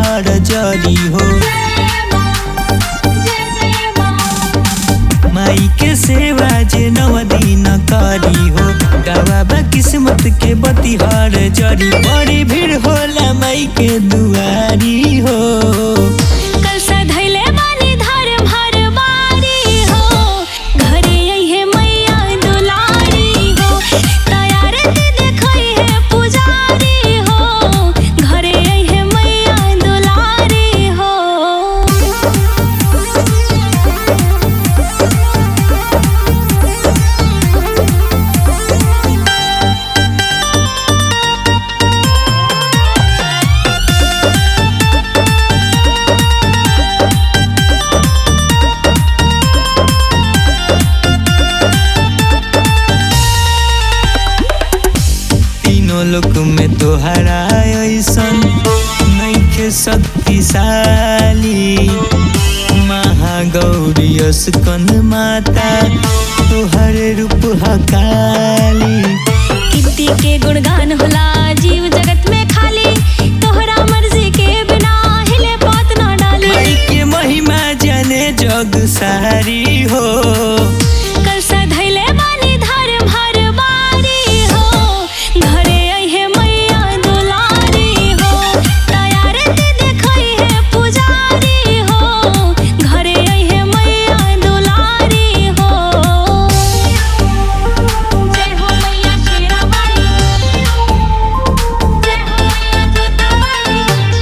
बतिहार जरी हो माई के सेवा जे नव दिन करी हो गवाबा किस्मत के बतिहार जरी बड़ी भीड़ होला माई के दुआरी हो कल सधैले बानी धर्म हर बारी हो घरे अइहे मैया दुलारी हो तैयार ते देखई है पुजारी हो घरे अइहे मैया दुलारी हो तीनों लोक में तोहरा ऐसन नैखे शक्तिशाली महागौरी अस्कन माता तोहर रूप हकाली कीर्ति के गुणगान होला जीव जगत में खाली तोहरा मर्जी के बिना हिले पात ना डाली माई के महिमा जाने जग सारी हो कल सधैले बानी धर्म हर बारी हो घरे अइहे मैया दुलारी हो तैयार ते देखई है पुजारी हो घरे अइहे मैया दुलारी हो जय हो मैया शेरावाली जय हो मैया जोतावाली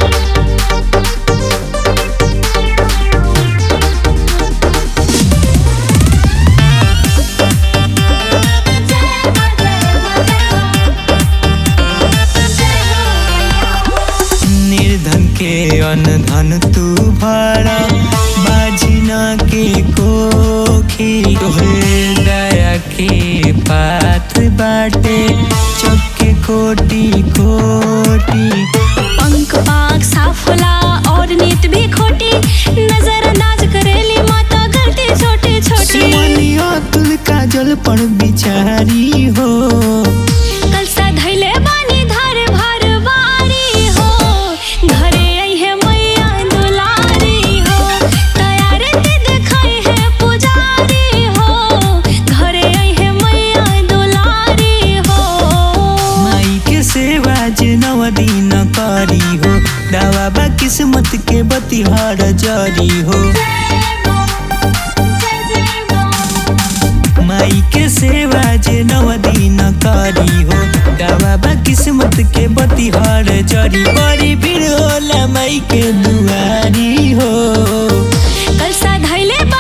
निर्धन के अनधन तू भरा बाजिना के कोखी तोहरे दया के पाथ बाटे चक्के कोटी कोटी पंख पाक साफ होला और नीत भी खोटी नजरअंदाज करेली माता गलती छोटी छोटी सिमनिया तुल काजल पर बिचारी हो कल सधैले बानी धर भर बारी हो घरे अइहे मैया दुलारी हो तैयार ते देखई है पुजारी हो घरे अइहे मैया दुलारी हो माई के सेवा जे नव दिन करी हो दावा बा किस्मत के बतिहार जरी हो माई के सेवा जे नव दिन करी हो दावा बा किस्मत के बतिहार जरी बड़ी भीड़ होला माई के दुआरी हो कल सधैले